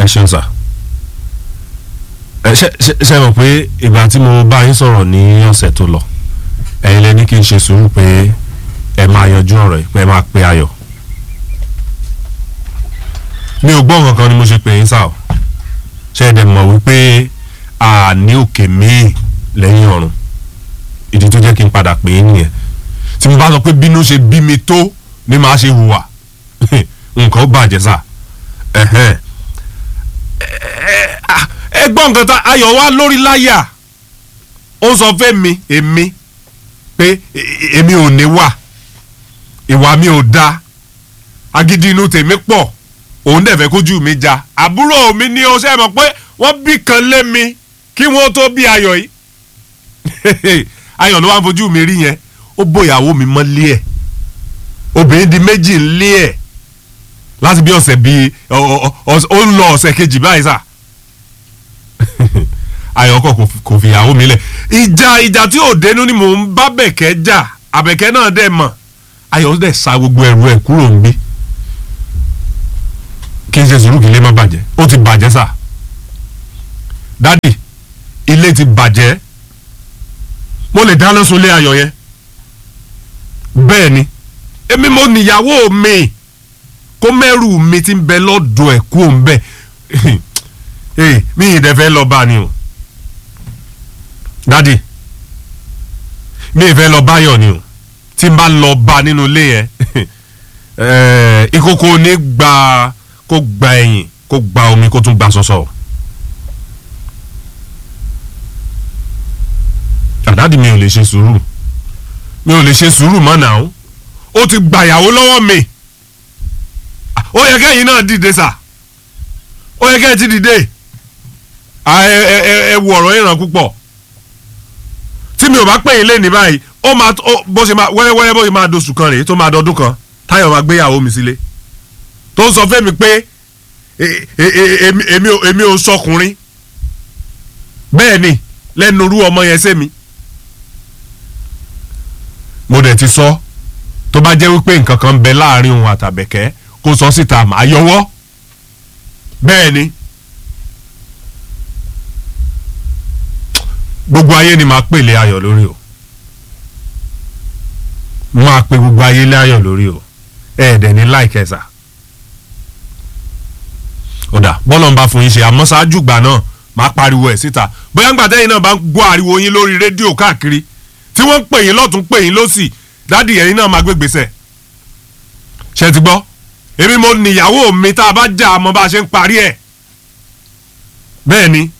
ṣeun sà ẹ ṣe ṣe ṣe mọ̀ pé ìgbà tí mo bá yín sọ̀rọ̀ ní ọ̀sẹ̀ tó lọ ẹ̀yin lẹ ní kí n ṣe sùúrù pé ẹ máa yanjú ọ̀rọ̀ yìí pé ẹ máa pe ayọ̀ mi ò gbọ́ nǹkan kan ni mo ṣe pè yín sá o ṣe é dẹ̀ mọ̀ wípé a ní òkè míì lẹ́yìn ọ̀run ìdí tó jẹ́ kí n padà pè é nìyẹn tí mo bá sọ pé bínú ṣe bí mi tó ni màá ṣe hùwà nǹkan ó bàjẹ́ sá ẹ̀hẹ́n ẹ gbọ́ nǹkan tá ayọ̀ wá lórí láyà ó sọ fẹ́ mi èmi pé èmi ò ní wà ìwà mi ò da agídí inú tèmi pọ̀ òun dẹ̀ fẹ́ kójú mi já àbúrò mi ní o ṣe mọ̀ pé wọ́n bí kan lé mi kí wọ́n tó bí ayọ̀ yìí ayọ̀ ló wá ń fojú mi rí yẹn ó bóyàwó mi mọ́ lé ẹ̀ obìnrin di méjì ń lé ẹ̀ láti bí ọ̀sẹ̀ bíi ó ń lọ ọ̀sẹ̀ kejì báyìí sà ayọ̀kọ̀ kò fìyàwó mi lẹ̀ ìjà ìjà tí ò dénú ni mò ń bá bẹ̀kẹ́ jà àbẹ̀kẹ́ náà dẹ̀ mọ̀ ayọ̀ dẹ̀ sa gbogbo ẹrù ẹ̀ kúrò ń bí kí n ṣe sùúrù kí ilé má bàjẹ́ ó ti bàjẹ́ sà dádì ilé ti bàjẹ́ mo lè dáná sunlé ayọ̀ yẹn bẹ́ẹ̀ ni èmi mo níyàwó mi kó mẹ́rù mi ti ń bẹ lọ́dọ̀ ẹ̀ kú òun bẹ́ẹ̀ ee mi ì dẹ̀ fẹ́ lọ bá ni o dádì mi ì fẹ́ lọ báyọ̀ ni o tí n bá lọ bá nínú ilé yẹn ìkókó ní gba kó gba ẹ̀yìn kó gba omi kó tún gba sọ́sọ́ àdádì mi ò lè ṣe sùúrù mi ò lè ṣe sùúrù mọ́ náà ó ti gbàyàwó lọ́wọ́ mi ó yẹ kẹ́yìn náà dìde sà ó yẹ kẹ́yìn ti dìde ẹ wo ọ̀rọ̀ ìràn púpọ̀ tí mi ò bá pè yín lé ní báyìí ó máa bó ṣe máa wẹ́rẹ́wẹ́rẹ́ bó ṣe máa doṣù kan rèé tó máa dọdún kan táyọ̀ máa gbéyàwó mi sílé tó ń sọ fẹ́mi pé èmi ò sọkùnrin bẹ́ẹ̀ ni lẹ́nu irú ọmọ yẹn sẹ́mi mo dẹ̀ ti sọ tó bá jẹ́ wípé nǹkan kan ń bẹ láàrin òun àtàbẹ̀kẹ́ kó sọ síta màá yọwọ́ bẹ́ẹ̀ ni gbogbo ayé ni màá pèlè ayọ̀ lórí o máa pe gbogbo ayé lé ayọ̀ lórí o ẹ̀ẹ́dẹ̀ ní láìkẹsà ọ̀dà bọ́lọ̀ ń bá fún yín ṣe àmọ́ ṣáájú ìgbà náà máa pariwo ẹ̀ síta bóyá ńgbà tẹ́yìn náà bá ń gbọ́ ariwo yín lórí rédíò káàkiri tí wọ́n ń pè yín lọ́tún pè yín lọ́sì dádì ẹ̀yin náà máa gbé gbèsè ṣe ti gbọ́ èmi mo níyàwó mi tá a bá jà àmọ́ bá a ṣe ń parí ẹ̀ bẹ́ẹ̀ ni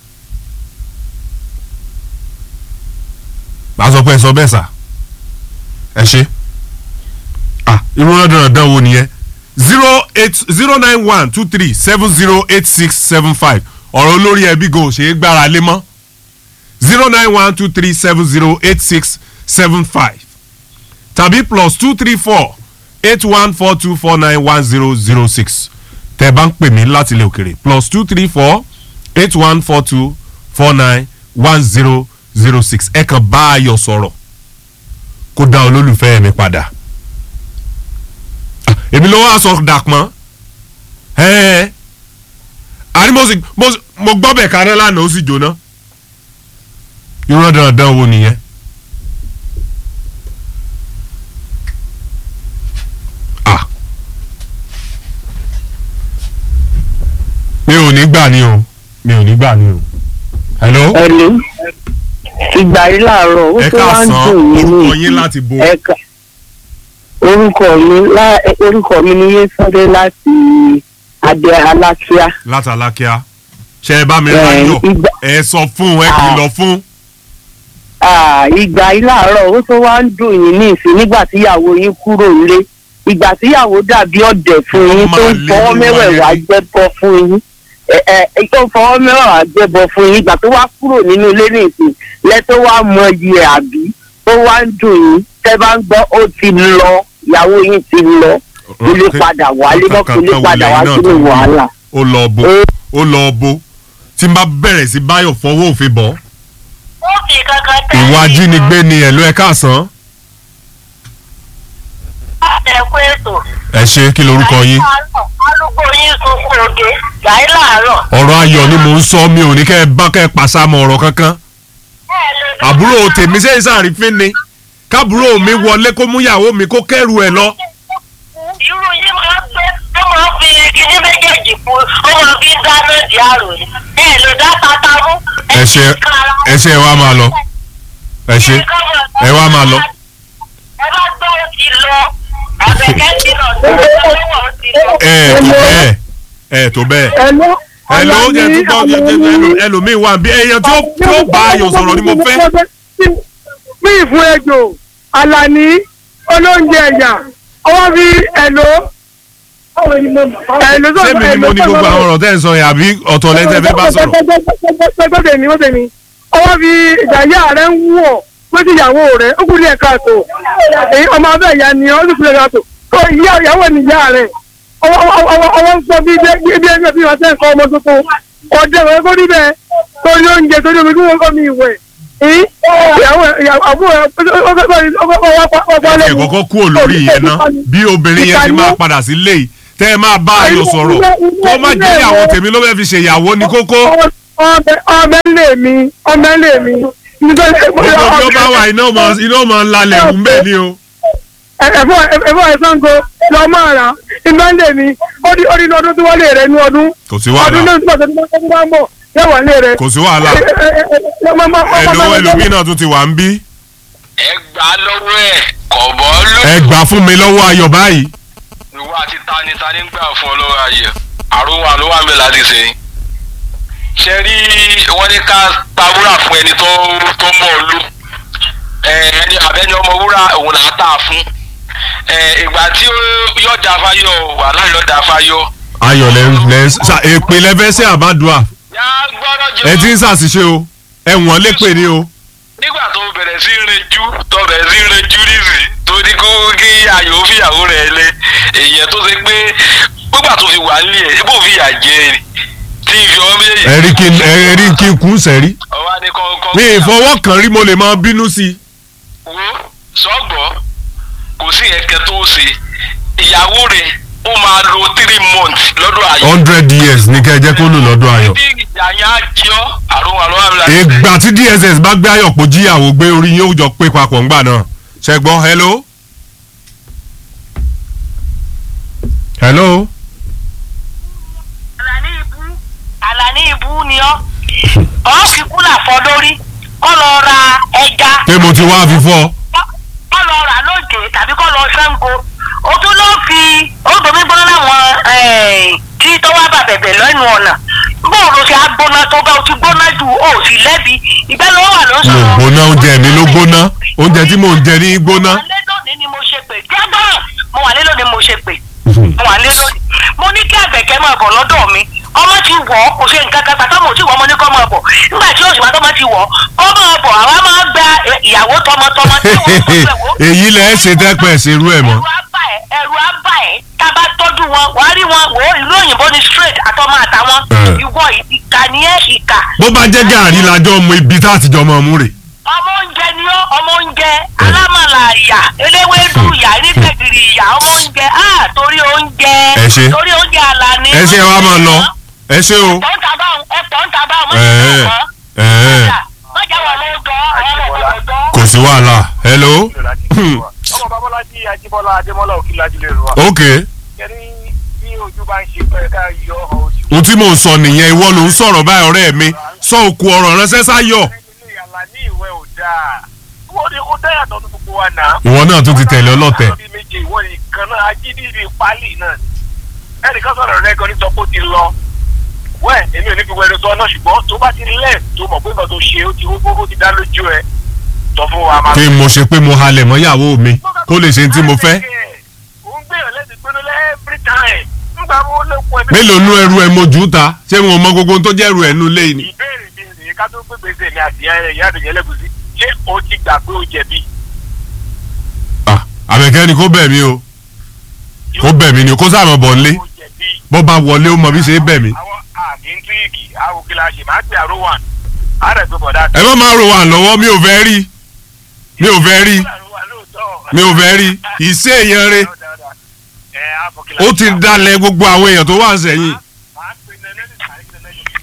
màá sọ pé ẹ sọ bẹ́ẹ̀ sà ẹ ṣe ah irú náà dandan wo nìyẹn zero eight zero nine one two three seven zero eight six seven five ọ̀rọ̀ olórí ẹbí gan ò ṣe é gbára lé mọ́ zero nine one two three seven zero eight six seven five tàbí plus two three four eight one four two four nine one zero zero six tẹ́ bá ń pè mí láti ilé òkèrè plus two three four eight one four two four nine one zero zero six ẹ kàn bá ayọ̀ sọ̀rọ̀ kó dá olólùfẹ́ mi padà èmi ló wá sọ dàpọ́n àní mo gbọ́ bẹ̀ kaná lánàá ó sì jóná irọ́ dandan wo nìyẹn. mi ò ní gbà ní o mi ò ní gbà ní o. hello. hello ìgbà yìí láàárọ̀ ó ẹ tó wá ń dùn mí káàsán orúkọ ní yín láti bo. ẹ̀ka orúkọ mi lá orúkọ mi ní Yétúndé láti Adé Alákíá látàlákíá ṣe ẹ bá mi Ẹ, ráyọ̀ ìgbà- ẹ sọ fún ẹ kìlọ̀ fún. Ah, ìgbà yìí láàárọ̀ ó tó wá ń dùn yín ní ìsìn nígbà tíyàwó yín kúrò nílé ìgbà tíyàwó dàbí ọ̀dẹ̀ fún yín Ọmọ tó ń àlè fọwọ́ ló mẹ́wẹ̀ẹ̀wá wáyé. gbẹ́bọ fún yín ẹ ẹ tó ń fọwọ́ mẹ́wẹ̀ẹ̀wá gbẹ́bọ fún yín ìgbà tó wá kúrò nínú ilé ní ìsìn lẹ tó wá mọ iyì ẹ̀ àbí tó wá ń dùn yín tẹ́ bá ń gbọ́ ó ti lọ ìyàwó yín ti lọ ilé padà wálé mọ́ kí ilé padà wá sínú wàhálà. ó lọ bo ó lọ bo tí n bá bẹ̀rẹ̀ sí báyọ̀ fọwọ́ òfin bọ̀ ó fi kankan tẹ́ ìwà ajínigbé ni ẹ̀lú ẹ̀ káàsán ẹ kú ètò. ẹ ṣe kí lorúkọ yín arúgbó yín sunkún oge láì láàárọ̀. ọ̀rọ̀ ayọ̀ ni mò ń sọ mi ò ní kẹ́ ẹ bá kẹ́ ẹ pàṣàmọ̀ ọ̀rọ̀ kankan ẹ lè dá àbúrò tèmi ṣe é sàrífín ni kábúrò mi wọlé kó mú ìyàwó mi kó kẹ́rù ẹ̀ lọ irú yín máa ń pẹ́ ó máa ń fi kíní méjèèjì fún ó máa fi ń dáná di àrò ni ẹ lè dá tata mú. ẹ ṣe ẹ ṣe ẹ wá máa lọ ẹ ṣe ẹ wá máa lọ. ẹ bá gbọ́ ó ti lọ àbẹ̀kẹ́ ti lọ sí ọlọ́wọ́ ó ti lọ. ẹ ẹ tó bẹ́ẹ̀ ẹ tó bẹ́ẹ̀ ẹ̀ló ẹ ló ń jẹ tó gbọ́ ẹlò- ẹlòmíì wà bí èèyàn tí ó tí ó bá ayọ̀ sọ̀rọ̀ ni mo fẹ́. mí ìfún ejò alani olóúnjẹ ẹ̀yà ọwọ́ fi ẹ̀ló ẹ̀ló sọ̀rọ̀ sẹ́mi ni mo ní gbogbo àwọn ọ̀rọ̀ tẹ́ ẹ sọ yẹn àbí ọ̀tọ̀ lẹ́tẹ̀ fẹ́ bá sọ̀rọ̀. gbọ́dọ̀ ní gbọ́dọ̀ ní ọwọ́ fi ìdáyà rẹ̀ ń wú ọ̀ pé ti ìyàwó rẹ̀ ó kú ní ẹ̀ka àtò èyí ọmọ abẹ́ ìyá ni ó sì kú ní ẹ̀ka àtò kó ìyá ìyàwó ni ìyá rẹ̀ ọwọ́ sọ bí bí bí ẹgbẹ́ bí wọ́n tẹ́ nǹkan ọmọ tuntun ọjọ́ ìwé kó rí bẹ́ẹ̀ torí oúnjẹ torí omi kí wọ́n kọ́ mi ìwẹ̀ ìyàwó àbúrò ẹ kọ́kọ́ kúrò lórí yẹn ná bí obìnrin yẹn ti máa padà sí lé yìí tẹ́ ẹ máa bá ayọ̀ sọ̀rọ̀ kó má jẹ́ ìyàwó tèmi ló fẹ́ fi ṣe ìyàwó ní kókó. ọmọ ilé mi ọmọ ilé mi. gbogbo bí ó bá wà iná mọ iná mọ lalẹ̀ ń bẹ̀ ni o. ẹ̀fọ́ ẹ̀fọ́ ẹ̀sánko lọ máa rà iná ilé mi ó di ó di ní ọdún tí wọ́n lè rẹ̀ ní ọdún. kò sí ọdún wàhálà náà tí wọ́n ti bá ń bọ̀ yóò wà lé rẹ̀. kò sí wàhálà ẹ̀lò ẹlòmíì náà tún ti wà ń bí. ẹ gbà lọ́wọ́ ẹ̀ kọ̀bọ́ ló. ẹ gbà fún mi lọ́wọ́ ayọ̀ báyìí. ìwọ àti tani tani ń gbà fún ọlọ́wọ́ ayé àrùn ló wà ń bẹ̀ láti ṣe. ṣe rí wọ́n ní ká ta wúrà fún ẹni tó tó mọ̀ ọ́ lù. ẹ, ẹni àbẹ́ni ọmọ wúrà òun là á tà fún. ẹ, ìgbà tí ó- yóò da fáyọ̀ wàhálà yóò da fáyọ̀. ayọ̀ lẹ lẹ ṣá èpè lẹ́fẹ́ sí àbádùá yá gbọ́dọ̀ jẹ́ ẹ ti ń ṣàṣìṣe o ẹ̀wọ̀n lépè ni o. nígbà tó bẹ̀rẹ̀ sí rẹjú tó bẹ̀rẹ̀ sí rẹjú nísì tó ní kó kí ayò fìyàwó rẹ̀ lé èèyàn tó ṣe pé nígbà tó fi wà nílé ẹ̀ bó fìyà jẹ ẹ̀ tí ìfi ọmọ méjèèjì. ẹ̀rí kí n ẹ̀rí kí n kún sẹ́rí. ọwọ́ ní kọ́ńkọ́. mi ìfọwọ́ kan rí mo lè máa bínú sí i. wo sọ́gbọ́ kò sí ẹ̀kẹ́ tó ṣe ìyàwó rẹ̀ ó máa lo three months lọ́dọ̀ ayò. hundred years ní kẹ́ ẹ jẹ́ kó lò lọ́dọ̀ ayọ̀. tí ìyá yẹn á jẹ́ ọ́ àrùn àrùn àrùn àrùn. ìgbà tí dss bá gbé ayọ̀ pò jíyàwó gbé orí yín ó jọ pé papọ̀ ńgbà náà ṣẹgbọ́n hello. hello. àlàní ibú àlàní ibú ni ọ́ ọ́ fi kúlà fọ́ lórí kọ́ lọ ra ẹja pé mo ti wá fífọ́. kọ́ lọ rà lóde tàbí kọ́ lọ sango o tún ló fi odòmí gbóná láwọn eh, tí tọ́wọ́ bà bẹ̀bẹ̀ lẹ́nu ọ̀nà bóun ló ṣe á gbóná tó bá o ti gbóná jù o ò sì lẹ́bi ìgbẹ́ ló wà ló mi ò sọ̀rọ̀. gbóná oúnjẹ mi ló gbóná oúnjẹ tí mò ń jẹ ní gbóná. mo wà lé lónìí ni mo ṣe pè jágbọ́n mo wà lé lónìí mo ṣe pè mo wà lé lónìí mo ní kí àgbẹ̀kẹ́ máa bọ̀ lọ́dọ̀ mi ọmọ ti wọ̀ ọ́ kò ṣe nǹkan kan gbàtọ́ mo ti wọ̀ ọmọ ní kọ́ máa bọ̀ nígbà tí oṣù bàtọ́ máa ti wọ̀ ọ́ kọ́ máa bọ̀ àwa máa gba eh, ìyàwó tọmọtọmọ tí wọ́n tó fẹ́ wò. èyí lẹ ẹ ṣe tẹpẹ ṣerú ẹ mọ. ẹ̀rù á bà ẹ́ ẹ̀rù á bà ẹ́ tá a bá tọ́jú wọn wàá rí wọn wò ó ìlú òyìnbó ni straight àtọmọ àtàwọn Eh. ìwọ ìkà ni ẹ́ ìkà bó bá jẹ́ gàrí lájọ́ mọ ibi tá a ti jọ mọ mú rè. ọmọ oúnjẹ ni ó ọmọ oúnjẹ alámàlà ìyà eléwédú ìyà nígbẹ̀gìrì ìyà ọmọ oúnjẹ á torí oúnjẹ Ẹ ṣé. torí oúnjẹ àlàní. ẹ ṣe wa máa lọ ẹ ṣe o. ẹ̀pọ̀ ń ta báwọn ẹ̀pọ̀ ń ta báwọn mọ́ Ẹ̀ẹ́, ìgbà ẹ̀ẹ́, kan mọ́jà wà ló gbọ́ ọmọ ọmọ gbọ́. kò sí wàhálà hello. ọmọ babalájí ajíbọ́lá adémọ́lá òkìlájú lè rọ ok kẹrí bí ojú bá ń ṣe pé ká yọ ọ ojú. ohun tí mò ń sọ nìyẹn ìwọ ló ń sọ̀rọ̀ báyìí ọ̀rẹ́ mi sọ òkú ọ̀rọ̀ ránṣẹ́ sáyọ̀. nínú ìyàlá ní ìwé ò dáa wọ́n ní kó dáyà tọ́ ní gbogbo wa náà. ìwọ náà tún ti tẹ̀lé ọlọ́tẹ̀. ọlọ́bí méje ìwọ nìkan náà ajídìrí pálí náà ni. ẹnìkan sọ̀rọ̀ rẹ gan ní sọ pé ó ti lọ. wẹ́ẹ̀ èmi ò ní fi wẹ́rẹ́ sọ náà ṣùgbọ́n tó bá ti lẹ̀ tó mọ̀ pé nǹkan tó ṣe ó ti ó ti dá lójú ẹ sọ fún wa máa kí n mo ṣe pé mo halẹ̀ mọ́ ìyàwó mi kó lè ṣe ní tí mo fẹ́. òun gbèrò lẹ́sìn gbóná every time. nígbà wo ló pọ̀ ẹ̀mí. mélòó nú ẹrù ẹ mojú ta ṣé wọn mọ gbogbo ohun tó jẹ́ ẹrù ẹ nú lé ni. ìbéèrè mi rèé ká tó gbé gbèsè mi àti ìyá àdùnjẹ lẹ́gùsí ṣé o ti gbà pé o jẹ̀bi. Ah, àbẹ̀kẹ́ ni kó bẹ̀ mí o kó bẹ̀ mí ni kó sáà mọ̀ bọ̀ nílé o jẹ̀bi. bọ́ bá wọlé ó mọ bí ṣe é bẹ̀ mí. àwọn àmì ń tíríkì àwọn kí la ṣe máa gbé àrò wà á rẹ̀ gbé bọ̀dá. ẹ má máa ro wà lọ́wọ́ mi ò fẹ́ rí mi ò fẹ́ rí mi ò fẹ́ rí ìṣe èèyàn re ó ti dalẹ̀ gbogbo àwọn èèyàn tó wà sẹ́yìn. máa pè ní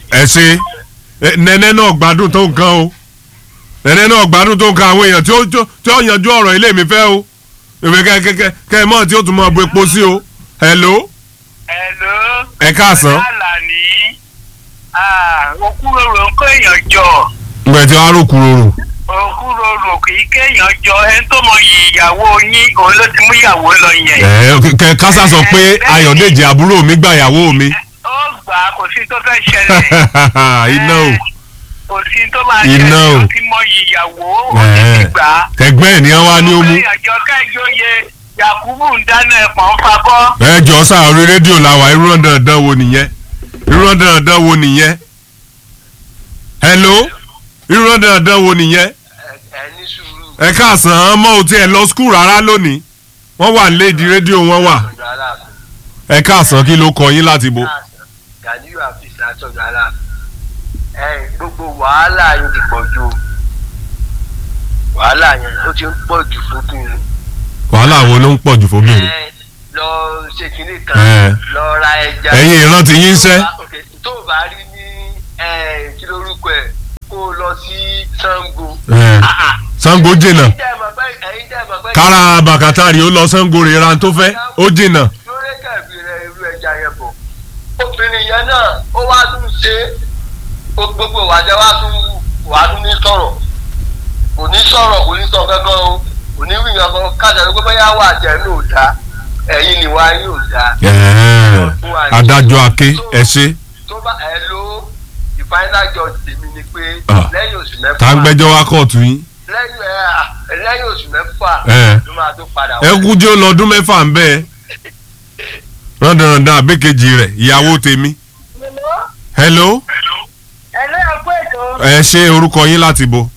ẹ ṣe ẹ, nẹ́nẹ́ náà gbádùn tó nǹkan o nẹ́nẹ́ náà gbádùn tó nǹkan àwọn èèyàn tí ó tí ó- tí ó yanjú ọ̀rọ̀ ilé mi fẹ́ o èmi kẹ kẹ kẹ kẹ mọ̀ tí ó tún mọ̀ bu epo sí o hello Hello. ẹ káàsán Àlàní. Òkúròrò ń kó èèyàn jọ. ǹgbẹ́ tí wàá rò kúròrò Òkúròrò kì í kéèyàn jọ. Ẹni tó mọ iyì ìyàwó yín, òun ló ti mú ìyàwó lọ yẹn. ẹ kẹ kásá sọ pé ayọ̀dèjì àbúrò mi gbà ìyàwó mi Ó gbà á, kò sí tó fẹ́ ṣẹlẹ̀. iná o Kò sí tó máa Iná ṣẹlẹ̀. o. Ó ti mọ iyì ìyàwó. Ó Ẹ̀. ti ti gbà á. ẹgbẹ́ ẹ̀ ní wá ní ó mú Ìyàjọ kẹ́jọ́yè Yakubu ń dáná ẹ̀pọ̀n fabọ́. ẹ jọ sáà orí rédíò làwà irú ọ̀dàn ọ̀dàn wo nìyẹn irú ọ̀dàn ọ̀dàn wo nìyẹn hello irú ọ̀dàn ọ̀dàn wo nìyẹn ẹ ní sùúrù. ẹ káàsán ọmọ ò tiẹ̀ lọ skul rárá lónìí wọ́n wà léèdì rédíò wọn wà ọ̀dọ̀ aláàfin. ẹ káàsán kí ló kọ yín láti bo. Gàdíyù àfíìsì látọ̀dọ̀ aláàfin. ẹ gbogbo wàhálà yín ti pọ̀ ju wàhálà yẹn ó ti ń pọ̀ jù fóbìnrin. wàhálà wo ló ń pọ̀ jù fóbìnrin. ẹ lọ ṣe kinní Ẹ. kan lọ ra ẹja. ẹ̀yin ìrántí yín sẹ́. Ok, tó o bá rí ní ẹ, kí lórúkọ ẹ kó o lọ sí Ṣàngó. ẹ, Ah, ah. Ṣàngó jìnnà Ẹ̀yin tẹ́ ẹ mọ̀ pé- ẹ̀yin tẹ́ ẹ mọ̀ pé- kára bàkátàrí ó lọ Ṣàngó rè ra tó fẹ́ ó jìnnà. lórí kẹ̀bí rẹ̀ irú ẹja yẹn bọ̀. obìnrin yẹn náà ó wá tún ṣe é. ó gbogbo ìwádìí wá tún wá tún ní sọ̀rọ̀ kò ní sọ̀rọ̀ kò ní sọ kankan o kò ní wí kankan kájà ló gbé yà wà jẹ́ ní òdà ẹ̀yin ni wá yóò dá. Ẹ̀ẹ́, adájọ́ ake ẹ ṣe tó bá ẹ ló the final judge tèmi ni pé Ah. lẹ́yìn oṣù mẹ́fà tá ń gbẹ́jọ́ wá kóòtù yín. lẹ́yìn ẹ lẹ́yìn oṣù mẹ́fà Ẹ̀. ló máa tó padà ẹ kú jẹ́ lọ́dún mẹ́fà ń bẹ́ẹ̀ rọ́ndọ̀rọ̀ndọ̀ àbẹ́kejì rẹ̀ ìyàwó tèmi. hello ẹ̀lẹ́ ẹ̀kú ètò ẹ ṣe orúkọ yín láti bo.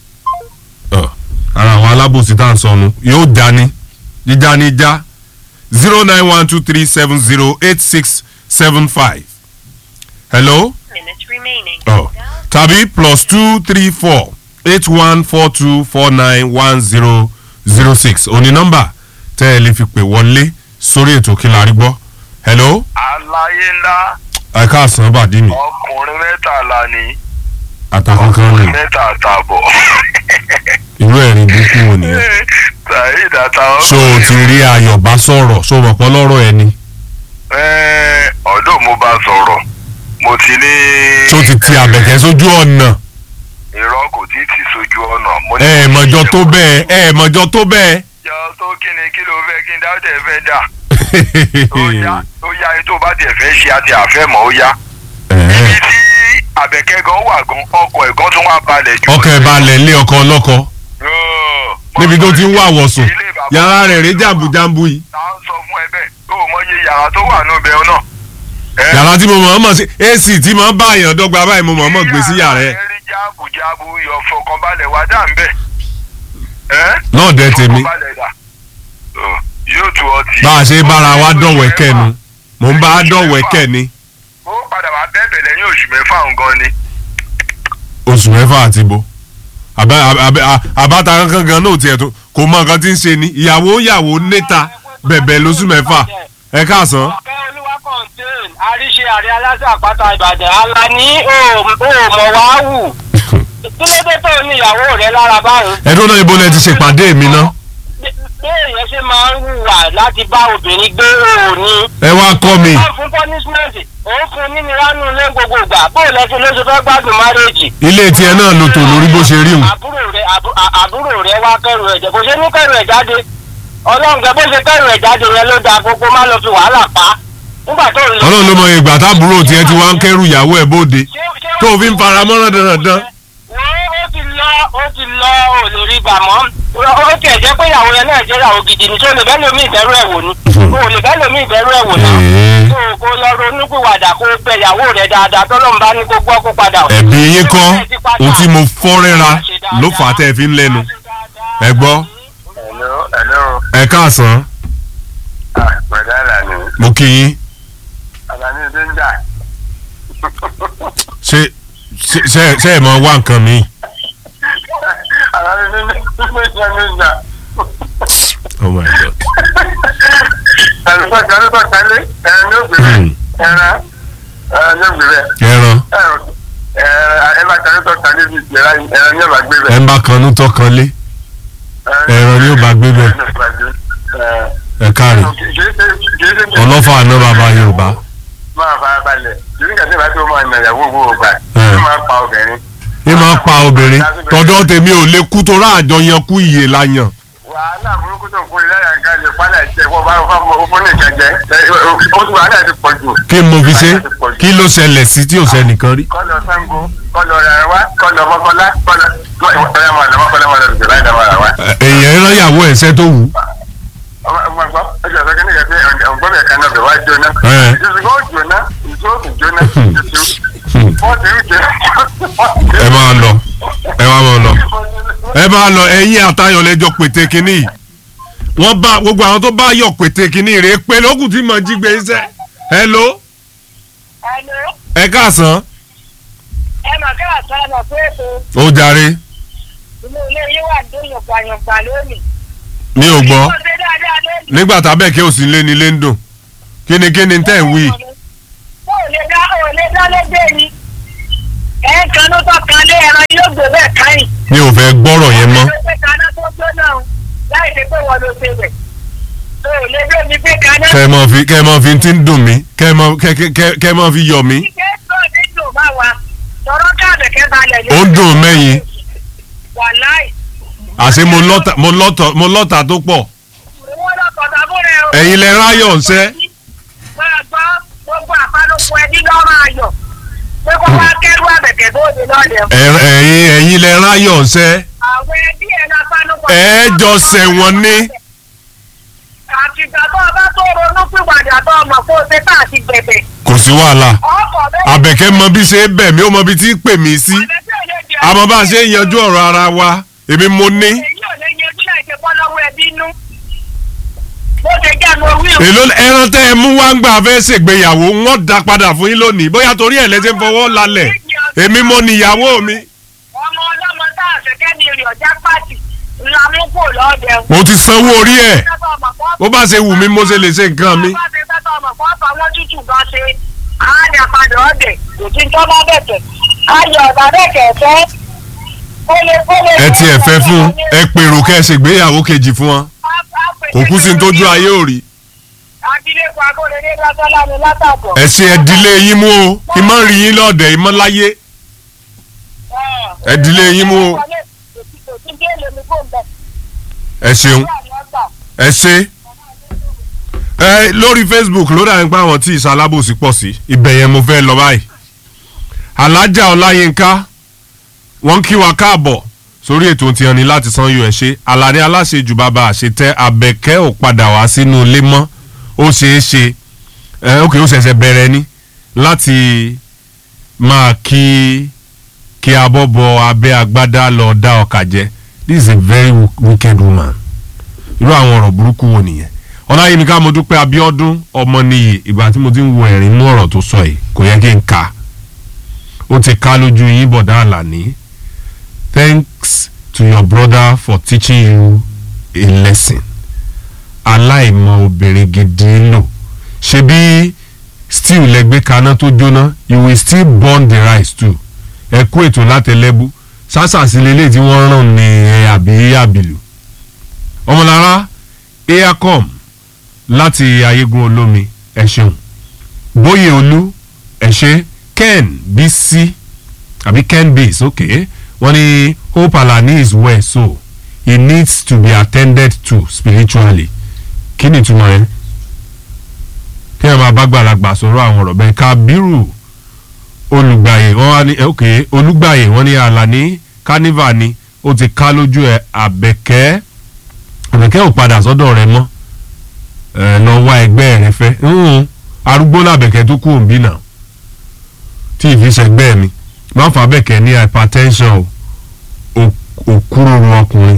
Ọ, ara àwọn alábòsí tá à ń sọnù yóò já ní jíjá ní já zero nine one two three seven zero eight six seven five. hello minutes remaining. ọ tàbí plus two three four eight one four two four nine one zero zero six òní nọ́mbà tẹ́ ẹ lè fi pè wọlé sórí ètò kí la rí gbọ́. hello Àlàyé ńlá ẹ káàsán bàdí mi ọkùnrin mẹ́tàlá ni àtàkùnkan rìn mẹ́ta àtàbọ̀. irú ẹ̀rín burúkú wo nìyẹn. Saheed àtàwọn. ṣó o ti rí ayọ̀ bá sọ̀rọ̀ ṣó o mọ̀ pọ́ lọ́rọ̀ ẹni. Ẹ́ẹ̀, ọ̀dọ́ mo bá sọ̀rọ̀ mo ti ní. ṣó o ti ti àbẹ̀kẹ́ sójú ọ̀nà. irọ́ kò tí ì tì sójú ọ̀nà. Mo ní- ẹ ẹ̀ mọ̀jọ tó bẹ́ẹ̀ ẹ ẹ̀ mọ̀jọ tó bẹ́ẹ̀. Jọ tó kí ni kí ló fẹ́ kí n dáwọ́ tẹ̀ fẹ́ dà. Ó yá ó yá ẹni tó bá tiẹ̀ fẹ́ ṣe àti àfẹ́ mọ́ ó yá. Ibi tí àbẹ̀kẹ́ gan wà gan ọkọ̀ ẹ̀ gan tún wá balẹ̀ jù. ọkọ̀ ẹ̀ balẹ̀ lé ọkọ̀ ọlọ́kọ̀ Yóò. níbi tó ti ń wà wọ̀sùn Ilé bàbá- yàrá rẹ̀ rí jàǹbùjàǹbù yìí. ta ń sọ fún ẹ bẹ́ẹ̀ tó o mọyé yàrá tó wà níbẹ̀ náà. Ẹ, yàrá tí mo mọ̀ ọ́ mọ̀ sí ac tí mo bá àyàn dọ́gba báyìí mo mọ̀ ọ́ mọ̀ gbé sí yàrá ẹ̀. rí jáàbùjáàbù yọ fọkànbalẹ̀ wá dà ń bẹ̀. Ẹ́ náà dẹ́ tèmi fọkànbalẹ̀ dà. Ọ, yóò tu ọtí. bá a ṣe bára wa dọ̀wẹ́kẹ́ nu mò ń bá a dọ̀wẹ́kẹ́ ni ó padà wá bẹ́ẹ̀bẹ̀ lẹ́yìn oṣù mẹ́fà nǹkan ni. oṣù mẹ́fà àti bo àbá àbá àbáta kankan gan náà tiẹ̀ tó kò mọ nǹkan tí ń ṣe ni ìyàwó ìyàwó níta bẹ̀bẹ̀ lóṣù mẹ́fà ẹ káàsán. ọ̀kẹ́ olúwa kọ̀ǹtẹ́ẹ̀n àríṣe àrẹ aláṣẹ àpáta ìbàdàn alani ò mọ̀ wá wù kí ló dé tó ní ìyàwó rẹ lára báyìí. ẹdún náà ibo lẹ ti ṣèpàdé mi ná bí èèyàn ṣe máa ń hùwà láti bá obìnrin gbé òní. ẹ wá kọ́ mi wọ́n fún punishment òun fún nínú ránú ilé gbogbo ìgbà bóò lẹ́sìn ló ṣe fẹ́ gbádùn márèèjì. ilé tiẹ̀ náà ló tò lórí bó ṣe rí hùn àbúrò rẹ àbú- à- àbúrò rẹ wá kẹrù ẹ̀jẹ̀ kò ṣe ní kẹrù ẹ̀ jáde ọlọ́run gẹ bó ṣe kẹrù ẹ̀ jáde yẹn ló dáa gbogbo má lọ fi wàhálà pa nígbà tó ń lọ. ọlọ́run ló mọ ìgbà táàbúrò tiẹ̀ ti wá ń kẹ́rù ìyàwó ẹ̀ bóde Ṣé- ṣé tó o fi ń fara mọ́rán dandan wo ó ti lọ ó ti lọ ò lè rí gbà mọ́ ó tiẹ̀ jẹ́ pé ìyàwó yẹn náà jẹ́ ìyàwó gidi ni tó lè bẹ́ẹ̀ lómi ìbẹ̀rù ẹ̀ wò ni o lè bẹ́ẹ̀ lómi ìbẹ̀rù ẹ̀ wò náà Ẹ̀ẹ́. tó o kó lọ ronúpìwàdà kó o bẹ ìyàwó rẹ dáadáa tọ́lọ́mù bá ní kó gbọ́ kó padà wá. ẹ̀bí yín kọ́ ohun tí mo fọ́ rẹ́ra ló fà á tẹ́ ẹ fi ń lẹ́nu ẹ gbọ́ Hello, hello. ẹ káàsán Ah, pẹ̀lú Àlàní. mo kí yín Àlàní ló ń jà. ṣé ṣé ṣé- ṣé ẹ mọ wá nǹkan mi Àlàní ló ń jà ló ń jà. oh my god Àlùfáà kan ló bá kalẹ̀ ẹ̀rọ ní ògbèrè Hmm. ẹ̀rọ ẹ̀rọ ní ògbèrè ẹran ẹ̀rọ ẹ bá kan tó kan níbi ìjẹra ẹran ní ọba gbé ẹ bẹ. ń bá kanú tọkàn lé ẹran ni ó bá gbé bẹ ẹ káre ọlọ́fà àná bàbá yorùbá máa fara balẹ̀ nígbà tí ìbá tí ó máa nà ìyàwó owó ọgbà Ẹ. ó máa pa obìnrin. ní máa pa obìnrin tọ̀dọ̀ tèmi ò lè kú tó ráàjọ yan kú iye la yan wàhálà burúkú tó ń kórè láyà ń kájọ pálá ìjẹ wọ́n bá wọ́n fún nìkan jẹ ó tún wàhálà ti pọ̀ jù. kí n mo fi ṣe kí ló ṣẹlẹ̀ sí tí ò sẹ́nìkan rí. kọ́lọ̀ sango kọ́lọ̀ rẹ̀ wá kọ́lọ̀ mọ́kọ́lá kọ́lọ̀ ọ̀yà máa lọ mọ́kọ́lá máa lọ sí láì dáwọ́ ra wá. Ẹ- èèyàn ẹran ìyàwó ẹ̀ṣẹ́ tó wù ú. ọmọ ọmọ gbọ́ ọjọ́ ìfẹ́ kíni kẹ́kẹ́ ọ̀gbọ́n mi kan náà bẹ̀ wá jóná. Ẹ. ìṣòro ó jóná ìṣòro ó jóná ìṣòro wọ́n ti ń jẹ. ẹ máa lọ ẹ máa máa lọ ẹ máa lọ ẹ̀yin àtayọ̀ lẹ́jọ́ pété kínní yìí wọ́n bá gbogbo àwọn tó bá yọ̀ pété kínní rèé pé lókùn tí mo jí gbé iṣẹ́ hello Hello, ẹ káàsán ẹ mà káà sọ ọmọ pé ètò ó jàre inú ilé yín wà dún yànpàyànpà lónìí. mi ò gbọ́ Ó ṣe dáadáa lónìí. nígbà tábẹ́ kí o sì lé ní lé ń dùn kíni kíni tẹ́ ń wí Ó lè dá ó lè dá lóde ni. Ẹ ń kanú tó kan lé ẹran yóò gbé bẹ́ẹ̀ káyìn. mi ò fẹ́ gbọ́rọ̀ yẹn mọ́ Ó lè pé kaná tó jóná o, láì ṣe pé wọ́n ló ṣe bẹ̀. Ó lè dé mi pé kaná. kẹ́ ẹ mọ̀ fi kẹ́ ẹ mọ̀ fi ti ń dùn mí kẹ́ ẹ mọ̀ kẹ́ kẹ́ kẹ́- kẹ́ ẹ mọ̀ fi yọ̀ mí Kíkẹ́ tó ní dùn bá wa. Tọ̀rọ̀ káàbẹ̀kẹ́ balẹ̀ ní. Ó dùn mẹ́yìn. Wàláì. àṣé mo lọ́ta mo lọ́tọ̀ mo lọ́ta tó pọ̀ Ìwọ́n lọ́kọ̀ tàbúrẹ̀ o. ẹ̀yin lẹ ráyọ̀ ńṣẹ́ máa gbọ́ gbogbo àpánupọ̀ ẹbí lọ́rọ̀ ayọ̀ pé kó wá kẹ́rù àbẹ̀kẹ́ bóde lọ́dẹ̀. Ẹ- ẹ̀yin ẹ̀yin lẹ ráyọ̀ ńṣẹ́ àwọn ẹbí ẹ̀ lọ pánupọ̀. ẹ jọ ṣẹ̀wọ̀n ní. àtìgbà tó o bá tó ronú pìwàdà tó o mọ̀ kó o ṣe tá àti bẹ̀bẹ̀. kò sí wàhálà ọkọ̀ bẹ́ẹ̀. àbẹ̀kẹ́ mọ bí ṣe é bẹ̀ mí ó mọ bí tí ń pè mí sí àmọ́ bá a ṣe ń yanjú ọ̀rọ̀ ara wa èmi mo ní èyí ò lè yanjú láì ṣe bọ́ lọ́wọ́ ẹbí nú. bó ṣe jẹ́ mo wí o. èló ẹran tẹ́ ẹ mú wá ń gbà fẹ́ ṣègbéyàwó wọ́n dá padà fún yín lónìí bóyá torí ẹ̀ lẹ́sẹ̀ fọwọ́ lálẹ̀ èmi mo níyàwó mi ọmọ ọlọ́mọ tá a ṣẹ̀kẹ́ ní èrè ọ̀já pàtì ńlá mú kò lọ́ọ̀dẹ̀. mo ti sanwó orí ẹ̀ bó bá ṣe wù mí mo ṣe lè ṣe nǹkan mi. bá ṣe fẹ́ tọ́ ọmọ fún ọ̀fà wọn tútù bá ṣe àádà padà ọ̀dẹ̀ kò tí ń tọ́ bá bẹ̀tẹ̀. ayọ̀ ọ̀dà bẹ̀kẹ̀ fẹ́. ẹ tiẹ̀ fẹ́ fún ẹ pèrò kẹ́ ẹ ṣègbéyàwó kejì fún wọn kò kú sí ní tójú ayé ò rí abilékọ akóredé lọ́sọ́lá ni látàbọ̀. ẹ ṣe ẹdílé yín mú o ìmọ̀ rí yín lọ́ọ̀dẹ̀ ìmọ̀ láyé ẹ dílé yín mú o. ẹ ṣeun ẹ ṣe ẹ lórí facebook ló dà nípa àwọn tí ìsalábòsí pọ̀ sí ibẹ̀ yẹn mo fẹ́ lọ báyìí alájà ọláyínká wọ́n kí wa káàbọ̀ sórí ètò tí hàn ní láti san yóò ẹ̀ ṣe aládé aláṣejù bàbá àṣetẹ abẹ́kẹ́ ò padà wá sínú ilé mọ́ ó ṣeé ṣe ẹ ókè ó ṣẹ̀ṣẹ̀ bẹ̀rẹ̀ ni láti máa kí kí abọ́bọ abẹ́ agbádá lọ dá ọkà jẹ this is a very wicked woman irú àwọn ọ̀rọ̀ burúkú wo nìyẹn ọláyínká mo dúpẹ́ abíọ́dún ọmọ nìyí ìgbà tí mo ti ń wo ẹ̀rín inú ọ̀rọ̀ tó sọ yìí kò yẹ kí n ka ó ti ká lójú yín bọ̀dá àlàní thanks to your brother for teaching you a lesson aláìmọ obìnrin gidi lò ṣebí stew lẹgbẹ kaná tó jóná you will still burn the rice too ẹ kú ètò látẹlẹbù sásàsì lélẹ̀ tí wọ́n rán ní ẹ àbí àbìlù ọmọlára aircom láti ayégun olómi ẹ ṣeun bóyè olú ẹ ṣe ken bc àbí ken base ok wọ́n ní hope alani is well so he needs to be attended to spiritually kí ni ìtumọ̀ yẹn kí ẹ máa bá gbàlagbà sọ̀rọ̀ àwọn ọ̀rọ̀ bẹ́ẹ̀ kábírù olùgbàyè wọ́n wá ní ok olùgbàyè wọ́n ní alani carnival ni ó ti ká lójú ẹ àbẹ̀kẹ́ àbẹ̀kẹ́ ò padà sọ́dọ̀ rẹ mọ́ ẹ lọ wá ẹgbẹ́ rẹ fẹ́ ń arúgbó làbẹ̀kẹ́ tó kú òǹbí náà tí ìfisẹ̀gbẹ́ mi máa fà bẹ̀kẹ́ ní hypertension o òkúròrò ọkùnrin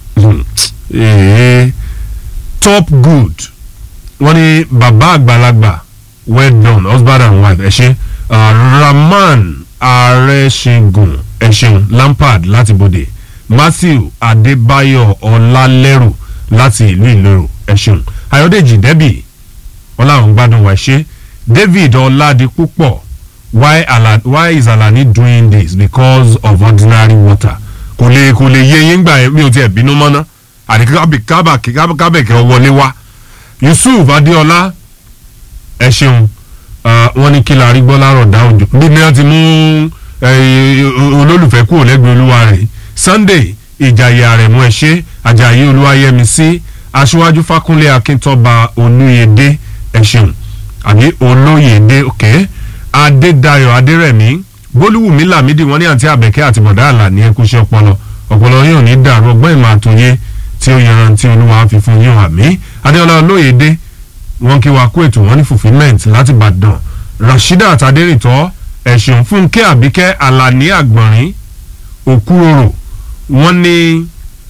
ee top good wọ́n ní bàbá àgbàlagbà well done husband and wife ẹ ṣe uh, rahman arẹ́ṣẹ́gun ẹ ṣeun lampard láti bòde matthew adébáyọ̀ ọlálẹ́rù láti ìlú ìlérò ẹ ṣeun ayọ̀dèjì dẹ́bì wọ́n láwọn gbádùn wá ṣe david ọ̀làdìpúpọ̀ why Ala why is Alani doing this because of ordinary water kò lè kò lè yé yín gbà yẹn mi ò tiẹ̀ bínú mọ́ná àti kábẹ̀kẹ́ wọlé wá Yusuf Adéọlá ẹ ṣeun ah, wọ́n ní kí la rí gbọ́ lárọ̀ dá òjò bí ní wọ́n ti mú eh, olólùfẹ́ kúrò lẹ́gbẹ̀ẹ́ olúwa rẹ̀ Sunday ìjàyè àrẹ̀mú ẹ̀ṣẹ́ àjàyè olúwayẹmísí aṣíwájú fákúnlé akíntọ́ba olúyẹdẹ ẹ ṣeun àbí olóyèdè òkè adédayọ̀ adérẹ̀mí bólúwùmí làmídì wọ́n ní àǹtí àbẹ̀kẹ́ àti bọ̀dá àlàní ẹkúṣẹ́ ọpọlọ ọpọlọ yóò ní dàrú ọgbọ́n ìmọ̀ àtòyé tí ó yanrantí olúwa fi fún yín àmì adéọlá olóyèdè wọ́n kí wa kú ètò wọn ní fulfilment láti Ìbàdàn rasheedat adérìntọ́ ẹ̀sùn fúnkẹ́ àbíkẹ́ alani àgbọ̀nrín òkúròrò wọ́n ní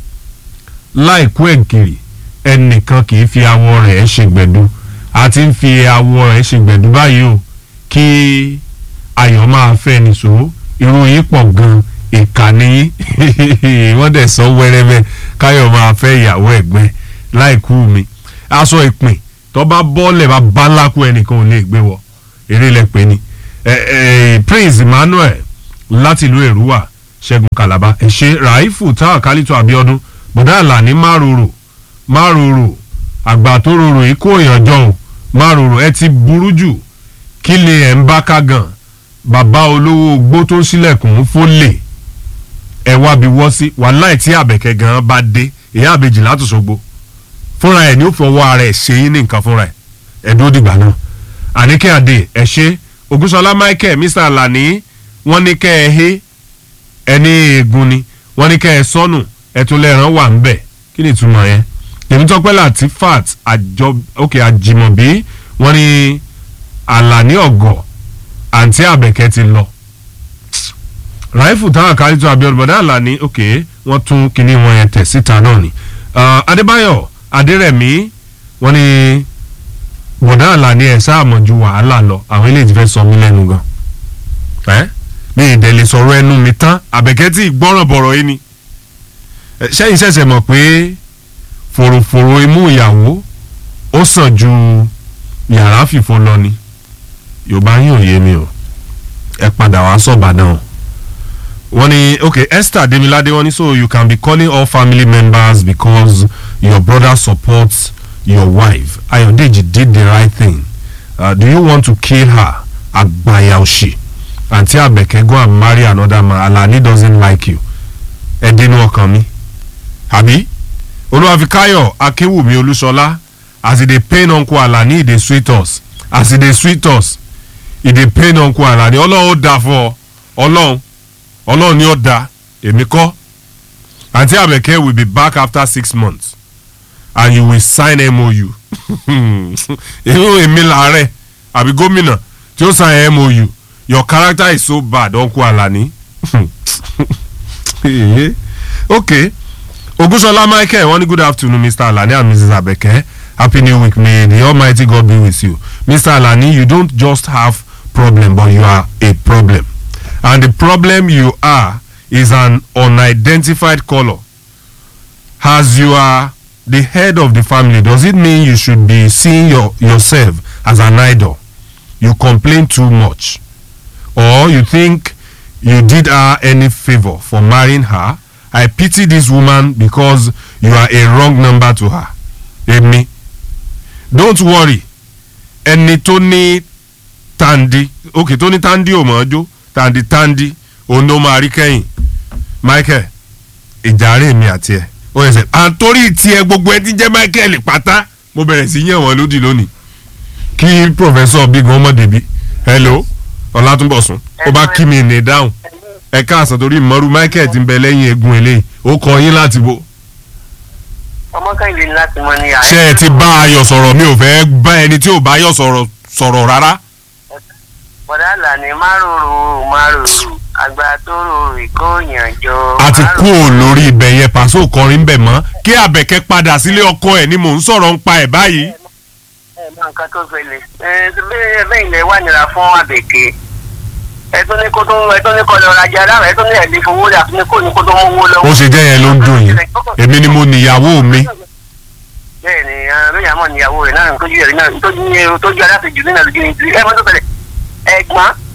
láìkú ẹ̀gìrì ẹnìkan kì í fi awọ rẹ̀ ṣègbẹ̀du àti ń fi awọ rẹ̀ ṣègbẹ̀du báyìí o kí ayọ̀ máa fẹ́ nìṣó irun yìí pọ̀ gan ìkànnì yín wọ́n dẹ̀ sọ wẹ́rẹ́wẹ́ káyọ̀ máa fẹ́ ìyàwó ẹ̀gbẹ́ láìkú mi aṣọ ìpín tó bá bọ́ọ̀lẹ̀ bá bá lákú ẹnìkan ò lè gbé wọ eré lẹ́pẹ́ ni ẹ ẹ Prince Emmanuel láti ìlú Èrúwà Ṣẹ́gun Kàlàbá ẹ̀ṣẹ́ Ràífù táwọn kálítọ̀ Abíọ́dún bọ̀dá àlàní márùrù márùrù àgbà tó rorò yìí kó ìyànjọ o márùrù ẹ ti burú jù kí lè ẹ̀ ń bá ká gan bàbá olówó gbó tó ń sílẹ̀kùn fólè ẹ wá bí wọ́ sí wàláì tí àbẹ̀kẹ́ gan bá dé ìyá àbèjì látòṣogbo fúnra ẹ̀ ní ó fọwọ́ ara ẹ̀ ṣe yín ní nǹkan fúnra ẹ̀ ẹ̀dúró dìgbà náà àníkẹ́ àdè ẹ̀ ṣe Ògúnṣọlá Michael Mr Alani wọ́n ní kẹ́ ẹ hé ẹni eegun ni wọ́n ní kẹ́ ẹ sọnù ẹtún lẹ́ẹ̀rán wà ń bẹ̀ kí ni ìtumọ̀ yẹn Tèmítọ́pẹ́ Latifat àjọ òkè àjìmọ̀bí wọ́n ní Àlàní ọ̀gọ̀ àǹtí àbẹ̀kẹ́ ti lọ ràìfù táwọn àkárí tó Abíọ́dún bọ̀dá Àlàní òkè wọ́n tún kinní wọn yẹn tẹ̀ síta náà ni Ah, Adébáyọ̀ Adérẹ̀mí wọ́n ní bọ̀dá Àlàní ẹ̀ sáàmọ̀ ju wàhálà lọ àwọn eléyìí ti fẹ́ sọ mí lẹ́nu gan ẹ́ mi ìdẹ̀ lè sọ̀rọ̀ ẹnu mi tán àbẹ̀kẹ́ tí ìgbọ́ràn bọ̀rọ̀ yìí ni Ẹ, sẹ́yìn ṣẹ̀ṣẹ̀ mọ̀ pé fòròfòrò imú ìyàwó ó sàn ju yàrá fìfo lọ ni Yorùbá yín ò yé mi o ẹ padà wá sọ̀bàdàn o wọ́n ní okay Esther Demilade wọ́n ní so you can be calling all family members because your brother supports your wife Ayodeji did the right thing uh, do you want to kill her agbaya òṣì àǹtí Àbẹ̀kẹ́ go and marry another man Alani doesn't like you ẹ dénú ọkàn mi àbí olúwafikáyọ̀ akéwùmí olúṣọlá as e dey pain uncle Alani e dey sweet us as e dey sweet us e dey pain uncle Alani ọlọ́run ó dáa fún ọ ọlọ́run ọlọ́run ni ó dáa èmi kọ́ àǹtí Àbẹ̀kẹ́ will be back after six months and you will sign MOU irú èmi làárẹ̀ àbí gómìnà tí ó sign MOU your character is so bad uncle Alani okay Ogunṣọlá Michael wọ́n ní good afternoon Mr. Alani and Mrs. Abeke happy new week may the almighty God be with you Mr. Alani you don't just have problem but you are a problem and the problem you are is an unidentified colour as you are the head of the family does it mean you should be seeing your yourself as an idol you complain too much or you think you did her any favour for marrying her I pity this woman because you are a wrong number to her èmi don't worry ẹni tó ní tandi ok tó ní tandi ò mọ̀ ọ́ jó tandi tandi òun ló máa rí kẹ́yìn Michael ìjàre mi àti ẹ̀ ó yẹ sẹ́ àtòrí tiẹ̀ gbogbo ẹ ti jẹ́ Michael pátá mo bẹ̀rẹ̀ sí yẹ̀ wọ́n lódì lónìí kí professor big ọmọdé bí hello ọlátúnbọ̀sún ó bá kí mi ní dáhùn ẹ káàsán torí ìmọ̀rú Michael ti ń bẹ lẹ́yìn egun eléyìí ó kọ yín láti bo. ọmọ kẹ́hìndé ní láti mọ ní ṣé ẹ ti bá ayọ̀ sọ̀rọ̀ mi ò fẹ́ bá ẹni tí ò bá ayọ̀ sọ̀rọ̀ sọ̀rọ̀ rárá. bọ̀dá Àlàní márùrù márùrù àgbà tó rò ìkóyànjọ. a ti kú ò lórí ibẹ̀ yẹn pàṣẹ òkọrin bẹ̀ mọ́ kí àbẹ̀kẹ́ padà sílé ọkọ ẹ̀ ni mò ń sọ̀rọ̀ ń pa ẹ̀ báyìí. ẹ mọ nǹkan tó ṣẹlẹ̀ ẹ bẹ́ẹ̀ bẹ́ẹ̀ ilẹ̀ wà nira fún Àbẹ̀kẹ́ ẹ tún ní kó tó ẹ tún ní kó lọ rajà lára ẹ tún ní ẹ̀lẹ́ fowó rà tún ní kó ní kó tó mówó lọ́wọ́. ó ṣe jẹ́ yẹn ló ń dùn yín èmi ni mo níyàwó mi. bẹ́ẹ̀ ni lóyè àmọ́ níyàwó rẹ̀ náà tójú ẹ̀rí náà tójú ní tójú aláṣejù nínú àlùjù ní ìdílé ẹ mọ́ tó tẹ̀lé ẹ̀gbọ́n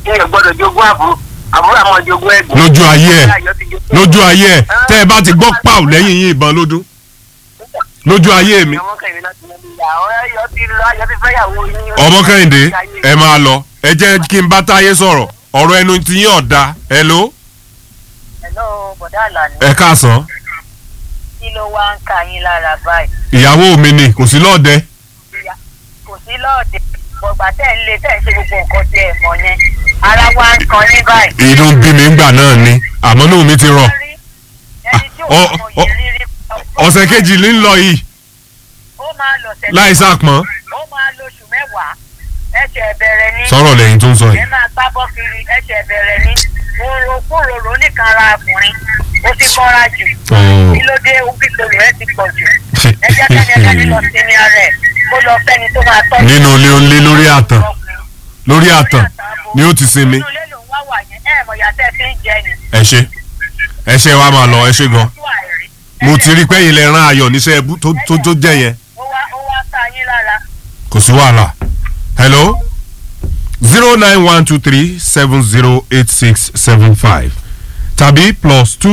ìyẹn gbọ́dọ̀ jogún àbúrò àbúrò àmọ́ jogún ẹ̀gbọ́n. lójú ayé ẹ̀ Ayọ̀ ti jogún lójú ayé ẹ̀ tẹ́ ẹ bá ti gbọ́ pàù lẹ́yìn yín ìbọn lódún lójú ayé mi Ọmọ kẹ́hìndé láti mọ níyà ọ̀rẹ́ ayọ̀ ti lọ ayọ̀ ti fẹ́yàwó yín. ọmọ kẹ́hìndé ẹ máa lọ ẹ jẹ́ kí n bá táyé sọ̀rọ̀ ọ̀rọ̀ ẹnu ti yín ọ̀dà hello Hello, bọ̀dá Àlàní. ẹ káàsán kí ló wá ń ka yín lára báyìí? ìyàwó mi ni kò sí lọ́ọ̀dẹ Ìyá- kò sí lọ́ọ̀dẹ̀ bọ̀gbà tẹ̀ ń lé tẹ̀ ń ṣe gbogbo nǹkan tí ẹ̀ mọ̀ yẹn ara wa ń kan yín báyìí. inú ń bí mi ńgbà náà ni àmọ́ inú mi ti rọ̀ ẹni tí ò ọ- mọ ọ- yìí rírí ọ̀sẹ̀ kejì ní ń lọ yìí ó máa lọ sẹ̀ láì sàpọ́n ó máa lóṣù mẹ́wàá ẹ̀ṣẹ̀ bẹ̀rẹ̀ ní sọ̀rọ̀ lẹ́yìn tó ń sọ ẹ yìí máa gbá bọ́ kiri ẹ̀ṣẹ̀ bẹ̀rẹ̀ ní òròkúròrò nìkan ara ọkùnrin ó ti kọ́ra jù Oh. kí ló dé òbítòrò ẹ ti pọ̀ jù ẹ jẹ́ kẹ́ni ẹ̀ka nílọ sinmi ara ẹ̀ kó lọ fẹ́ni tó máa tọ́jú nínú ilé onílé lórí àtàn lórí àtàn ni ó ti sinmi inú ilé lòun wá wà yẹn ẹ̀ mọ̀ yàtẹ̀ fi ń jẹ ni. ẹ ṣe ẹ ṣe wa máa lọ ẹ ṣe gan ojú àìrí. mo ti rí pẹ́yìn lẹ rán ayọ̀ níṣẹ́ ẹbú tó tó tó jẹ́ yẹn ó wá ó wá ká yín lára. kò sí wàhálà hello zero nine one two three seven zero eight six seven five tàbí plus two.